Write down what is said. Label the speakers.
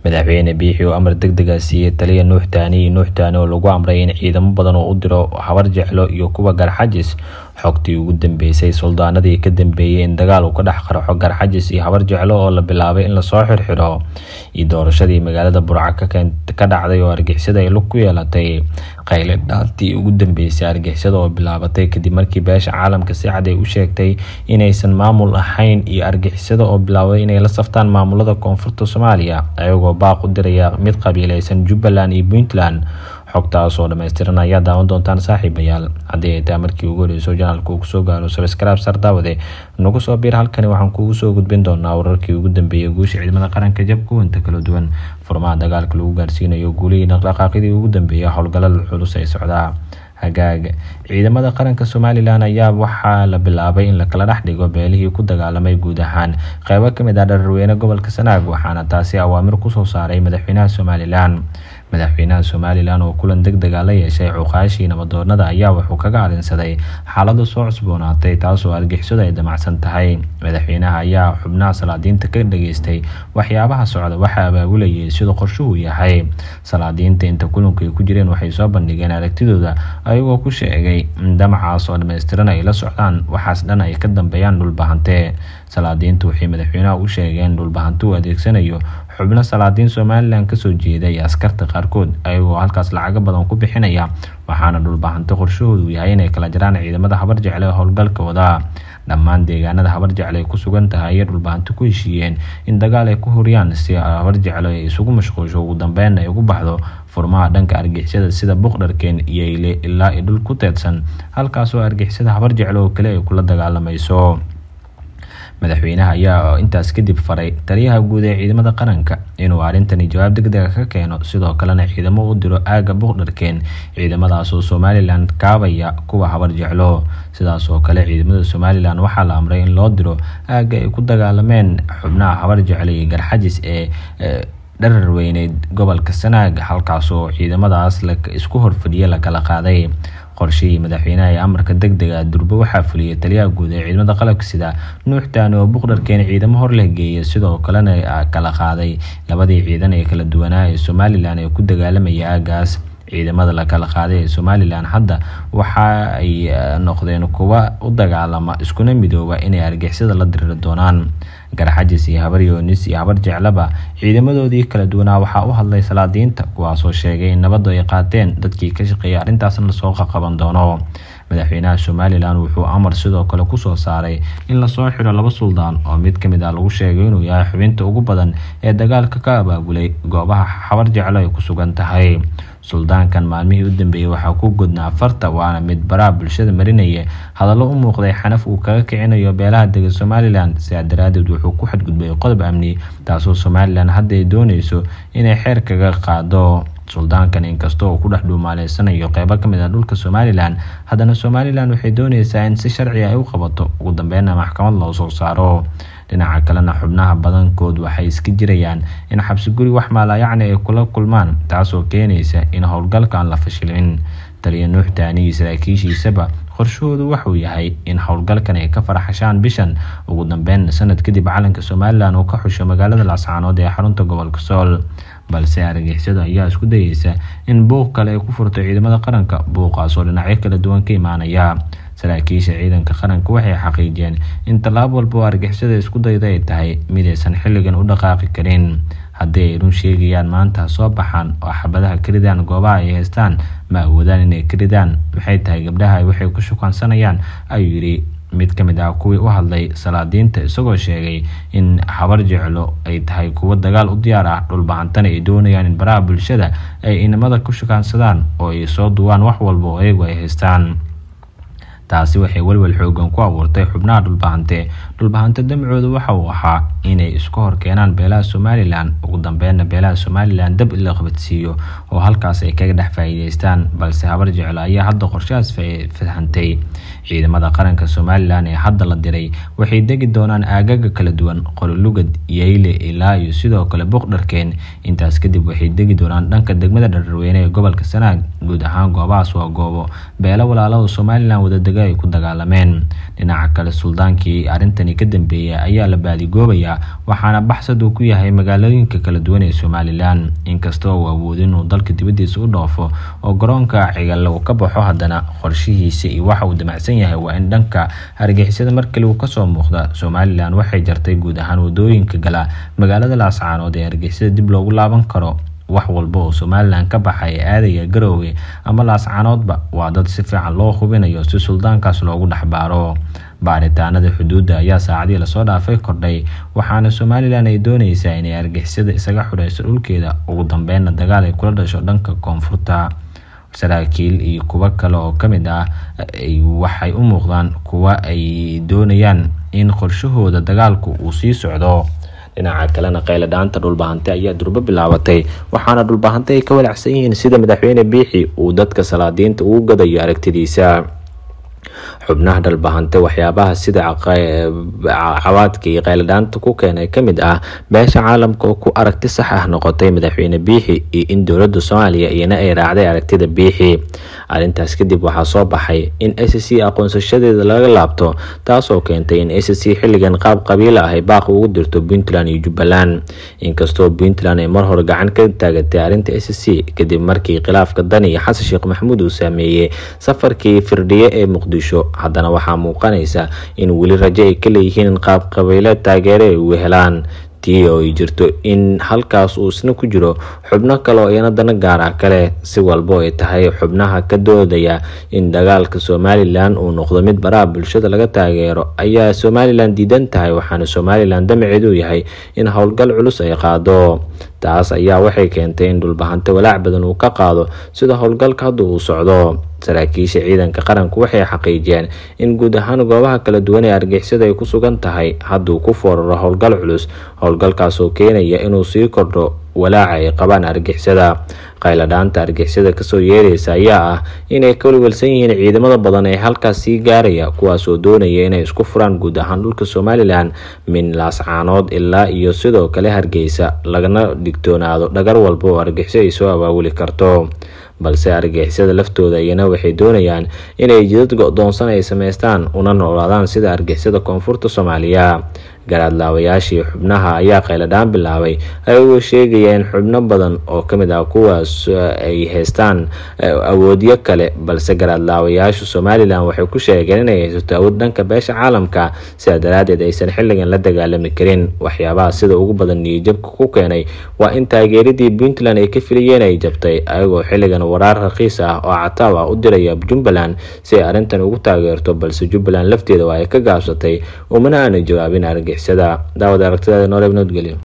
Speaker 1: madaxweyne biixi oo amar deg dega siiyey taliya nuux taani iyo nuux taani oo lagu amray in ciidamo badan oo u diro habar jeclo iyo kuwa garxajis xogtii ugu dambeysay suldaanadii ka dambeeyey in dagaal uu ka dhex qarxo garxajis iyo habar jeclo oo la bilaabay in lasoo xirxiro iyo doorashadii magaalada burca ka dhacday oo argixisada ay lug ku yeelatay qayle dhaantii ugu dambeysay argixisada oo bilaabatay kadib markii beesha caalamka si cad ay u sheegtay inaysan maamul ahayn iyo argixisada oo bilaabay inay la saftaan maamulada koonfurta soomaaliya ayagoo baaq u diraya mid qabiileysan jubbaland iyo puntland xogtaas oo dhammaystiran ayaa daawan doontaan saaxiibayaal haddii ay tahay markii ugu horeyso janaalka uu kusoo gaaro sabskraib sar daawade nagu soo biir halkani waxaan kuugu soo gudbin doonaa wararkii ugu dambeeyay guusha ciidamada qaranka jabka wanta kala duwan furmaha dagaalka lagu gaarsiinayo guulihii dhaqdhaqaaqyadii ugu dambeeyay howlgallada culus ee socdaa hagaag ciidamada qaranka somalilan ayaa waxaa la bilaabay in lakala dhex dhigo beelihii ku dagaalamay guud ahaan qeybo kamid ah dhararweyne gobolka sanaag waxaana taasi awaamir kusoo saaray madaxweynaha somalilan madaxweynaha somalilan oo kulan deg dega la yeeshay cuqaashii nabadoonada ayaa wuxuu kaga arinsaday xaalada soo cusboonaatay taasoo argixisadu ay damacsan tahay madaxweynaha ayaa xubnaha salaadiinta ka dhageystay waxyaabaha socda waxaa abaabulayay sida qorshuhu yahay salaadiinta inta kulanku ay ku jireen waxay soo bandhigeen aragtidooda ayagoo ku sheegay in damacaas oo dhammaystiran ay la socdaan waxaas dhan ay ka dambeeyaan dhulbahante salaadiintu waxay madaxweynaha u sheegeen dhulbahante uu adeegsanayo xubno salaadiin somalilan kasoo jeeda iyo askarta qaarkood ayagoo halkaas lacago badan ku bixinaya waxaana dhulbahante qorshahoodu yahay inay kala jiraan ciidamada habar jecle ee howlgalka wadaa dhammaan deegaanada habar jecle ay ku sugan tahay ayay dhulbahante ku heshiiyeen in dagaal ay ku horiyaan si habar jecle ay isugu mashquulsho ugu dambeyn ay ugu baxdo furmaha dhanka argixisada sida buqdharkeen iyo ile ilaa i dhul ku teedsan halkaasoo argixisada habar jecle oo kale ay kula dagaalamayso madaxweynaha ayaa intaas kadib faray taliyaha guud ee ciidamada qaranka inuu arrintani jawaab deg dega ka keeno sidoo kalena ciidamo u diro aaga buuqdharkeen ciidamadaas oo somalilan kaabaya kuwa habar jeclo sidaas oo kale ciidamada somalilan waxaa la amray in loo diro aaga ay ku dagaalameen xubnaha habar jecle iyo garxajis ee dharar weyneyd gobolka sanaag halkaasoo ciidamadaas isku horfadhiya lakala qaaday qorshihii madaxweynaha ee amarka deg dega durbe waxaa fuliyay taliyaha guud ee ciidamada qalabka sida nuux taani oo buqdharkeen ciidamo hor leh geeyay sidoo kalena kala qaaday labadii ciidan ee kala duwanaa ee somalilan ee ku dagaalamaya aagaas ciidamada la kala qaaday ee somalilan hadda waxa ay noqdeen kuwa u dagaalama iskuna midooba inay argixisada la diriri doonaan garxajis iyo habar yoonis iyo habar jeclaba ciidamadoodii kala duwanaa waxaa u hadlay salaadiinta kuwaasoo sheegay in nabaddu ay qaateen dadkii ka shaqeeyay arrintaasna lasoo qaqaban doono madaxweynaha somalilan wuxuu amar sidoo kale kusoo saaray in lasoo xiro laba suldaan oo mid kamid ah lagu sheegay inuu yahay xubinta ugu badan ee dagaalka ka abaabulay goobaha habar jeclo ay ku sugan tahay suldaankan maalmihii u dambeeyey waxaa ku godnaa farta waana mid baraha bulshada marinaya hadallo u muuqday xanaf uu kaga kicinayo beelaha dega somalilan sidaa daraadeed wuxuu ku xadgudbay qodob amni taasoo somalilan hadda ay dooneyso inay xeer kaga qaado suldaankan inkasta oo ku dhex dhuumaaleysanayo qeybo kamid ah dhulka somalilan haddana somalilan waxay dooneysaa in si sharci ay u qabato ugu dambeynna maxkamad loo soo saaro dhinaca kalena xubnaha badankood waxay iska jirayaan in xabsi guri wax maalayacni ay kula kulmaan taasoo keenaysa in howlgalka aan la fashilin taliya nuux taani iyo saraakiishiisaba qorshahoodu wuxuu yahay in howlgalkan ay ka faraxashaan bishan ugu dambeyn sanad kadib calanka somalilan uu ka xusho magaalada laascaanood ee xarunta gobolka sool balse argixisadu ayaa isku dayeysa in buuq kale ay ku furto ciidamada qaranka buuqaasoo dhinacyo kala duwan ka imaanaya saraakiisha ciidanka qaranka waxay xaqiijiyeen in tallaab walba oo argixisada isku dayda ay tahay midaysan xilligan u dhaqaaqi karin haddii ay run sheegayaan maanta soo baxaan oo xabadaha ka ridaan goobaha ay haystaan ma awoodaan inay ka ridaan maxay tahay gabdhaha waxay ku shukaansanayaan ayuu yidhi mid ka mid ah kuwii u hadlay salaadiinta isagoo sheegay in habar jeclo ay tahay kuwo dagaal u diyaar ah dhulbahantana ay doonayaan in baraha bulshada ay inamada ku shukaansadaan oo ay soo duwaan wax walba oo iyagu ay haystaan taasi waxay welwel xoogan ku abuurtay xubnaha dhulbahante dhulbahante damcooda waxa uu ahaa inay isku hor keenaan beelaha somalilan ugu dambeynna beelaha somalilan dab ila qabadsiiyo oo halkaas ay kaga dhex faa'iideystaan balse habar jeclo ayaa hadda qorshahaas fahantay ciidamada qaranka somalilan ee hadda la diray waxay degi doonaan aagaga kala duwan qololugad yeyle ilaa iyo sidoo kale buuqdharkeen intaas kadib waxay degi doonaan dhanka degmada dhararweyne ee gobolka sanaag guud ahaan goobahaas waa goobo beelo walaalaha somalilan wada dega jigjiga ay ku dagaalameen dhinaca kale suldaankii arrintani ka dambeeyay ayaa la baadigoobayaa waxaana baxsad uu ku yahay magaalooyinka kala duwan ee somalilan inkastoo uu awoodo inuu dalka dibadiisa u dhoofo oo garoonka cigal uu ka baxo haddana qorshihiisa iyo waxa uu damacsan yahay waa in dhanka hargeysyada markale uu kasoo muuqda somalilan waxay jartay guud ahaan wadooyinka gala magaalada laascaanood ee hargeysada dib loogu laaban karo wax walba oo somalilan ka baxay ee aadaya garoowe ama laascaanoodba waa dad si fiican loo hubinayo si suldaankaas loogu dhexbaaro baaritaanada xuduudda ayaa saacadii lasoo dhaafay kordhay waxaana somalilan ay dooneysaa inay argixisada isaga xureyso dhulkeeda ugu dambeynna dagaal ay kula dhasho dhanka koonfurta saraakiil iyo kuwo kale oo kamid ah waxay u muuqdaan kuwa ay doonayaan in qorshahooda dagaalku uu sii socdo dhinaca kalena qayladhaanta dhulbahante ayaa durbo bilaabatay waxaana dhulbahante ay ka walacsan yihiin sida madaxweyne biixi uu dadka salaadiinta ugu gadayo aragtidiisa xubnaha dhalbahante waxyaabaha sida cawaadka iyo qayladhaanta ku keenay kamid ah beesha caalamka oo ku aragti sax ah noqotay madaxweyne biixi iyo in dowlada soomaaliya iyana ay raacday aragtida biixi arrintaas kadib waxaa soo baxay in s c aqoonsashadeeda laga laabto taasoo keentay in s c xilligan qaab qabiila ah ay baaq ugu dirto puntland iyo jubbaland inkastoo puntland ay mar hore gacan ka taagatay arrinta s c kadib markii khilaafka dani iyo xasan sheekh maxamuud uu saameeyey safarkii firdhiye ee muqdisho haddana waxaa muuqanaysa in weli rajo ay ka leeyihiin in qaab qabiileed taageere ay uga helaan tii oo ay jirto in halkaas uu isna ku jiro xubno kale oo iyana dana gaar ah kale si walbo ay tahay xubnaha ka doodaya in dagaalka somalilan uu noqdo mid baraha bulshada laga taageero ayaa somalilan diidan tahay waxaana somalilan damaceedu yahay in howlgal culus ay qaado taas ayaa waxay keentay in dhulbahante walaac badan uu ka qaado sida howlgalka hadda uu socdo saraakiisha ciidanka qaranku waxay xaqiijiyeen in guud ahaan goobaha kala duwan ee argixisada ay ku sugan tahay hadduu ku fooraro howlgal culus howlgalkaasoo keenaya inuu sii kordho walaaca ay qabaan argixisada qayladhaanta argixisada kasoo yeeraysa ayaa ah inay ka walwalsan yihiin ciidamada badan ee halkaas sii gaaraya kuwaasoo doonaya inay isku furaan guud ahaan dhulka somalilan min laascaanood ilaa iyo sidoo kale hargeysa lagana digtoonaado dhagar walba oo argixiso ay soo abaabuli karto balse argixisada laftooda iyana waxay doonayaan inay jidad go-doonsan ay sameystaan una noolaadaan sida argixisada koonfurta soomaaliya garaadlaawayaashii xubnaha ayaa qayladhaan bilaabay ayagoo sheegaya in xubno badan oo kamid ah kuwaas ay haystaan awoodyo kale balse garaadlaawayaasha somalilan waxay ku sheegeen inay haysato awood dhanka beesha caalamka sidaa daraadeed aysan xilligan la dagaalami karin waxyaabaha sida ugu badan niyijabka ku keenay waa in taageeradii puntland ay ka filayeen ay jabtay ayagoo xilligan waraar raqiis ah oo cataab ah u diraya jubbaland si ay arrintan ugu taageerto balse jubbaland lafteeda waa ay ka gaabsatay umana aanay jawaabin argixisada daawad aragtidaada nooreeb nabadgelyo